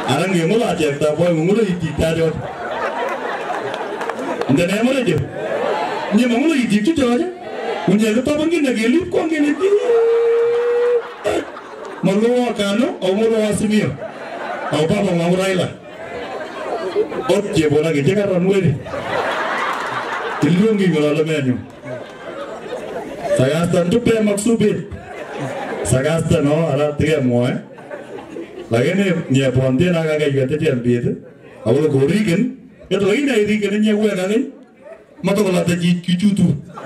Alang ngula chepta boy ngula itita jot. Ndene mole je. Nye mangula ititu jot. Unye ko toban gina gelip ko ngene ti. Malo kano o molo asimio. Au papa ngawraila. Ot je bona ge jega ranwere. Ilungi ngala menyo. Sagasta ntupe maksubit. Sagasta no ala tige moe. Lakini nye ponte na kaga yete jambit. Awolo gorigen. Ito lagi na irigen nye uwe kage. Mato kola te kichutu.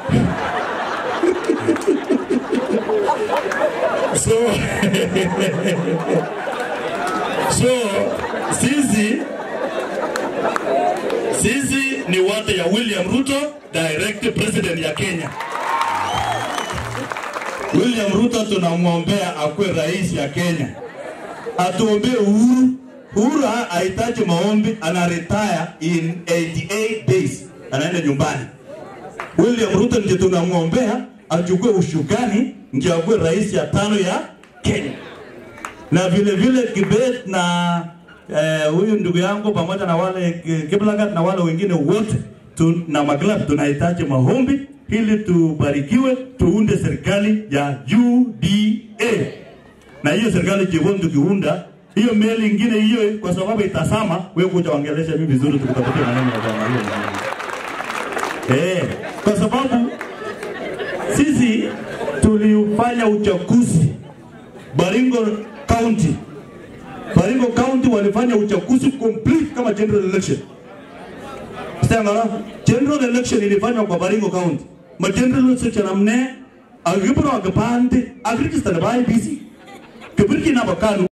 So So sisi sisi ni watu ya William Ruto, direct president ya Kenya. William Ruto tunamwombea akuwe rais ya Kenya, atuombee uhuru. Uhuru ha- hahitaji maombi, ana retire in 88 days, anaenda nyumbani. William Ruto ndiye tunamwombea achukue ushukani, ndio akuwe rais ya tano ya Kenya na vile vile Kibet na eh, huyu ndugu yangu pamoja na wale Ki- Kiplagat na wale wengine wote tu, na maglab tunahitaji maombi ili tubarikiwe, tuunde serikali ya UDA na hiyo serikali jioni tukiunda hiyo meli ingine hiyo, kwa sababu itasama, wewe kuja ongelesha mimi vizuri, tukutafutia maneno ya bwana hiyo eh, kwa sababu sisi tulifanya uchaguzi Baringo County. Baringo County walifanya uchaguzi complete kama general election. Sitangala, general election ilifanywa kwa Baringo County. Ma general election amne agibro agapande agregister by IBC. Kibirki na bakanu